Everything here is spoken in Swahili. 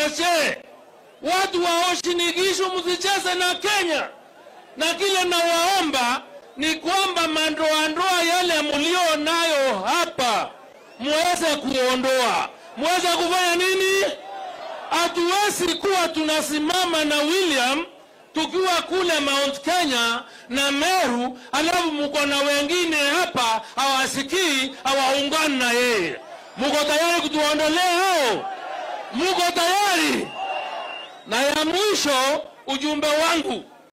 Karashe, watu wa Uasin Gishu, msicheze na Kenya. Na kile nawaomba ni kwamba mandoandoa yale mlio nayo hapa muweze kuondoa. Muweze kufanya nini? Hatuwezi kuwa tunasimama na William tukiwa kule Mount Kenya na Meru, alafu mko na wengine hapa hawasikii, hawaungani na yeye. Mko tayari kutuondolea hao? Mko tayari? Na ya mwisho, ujumbe wangu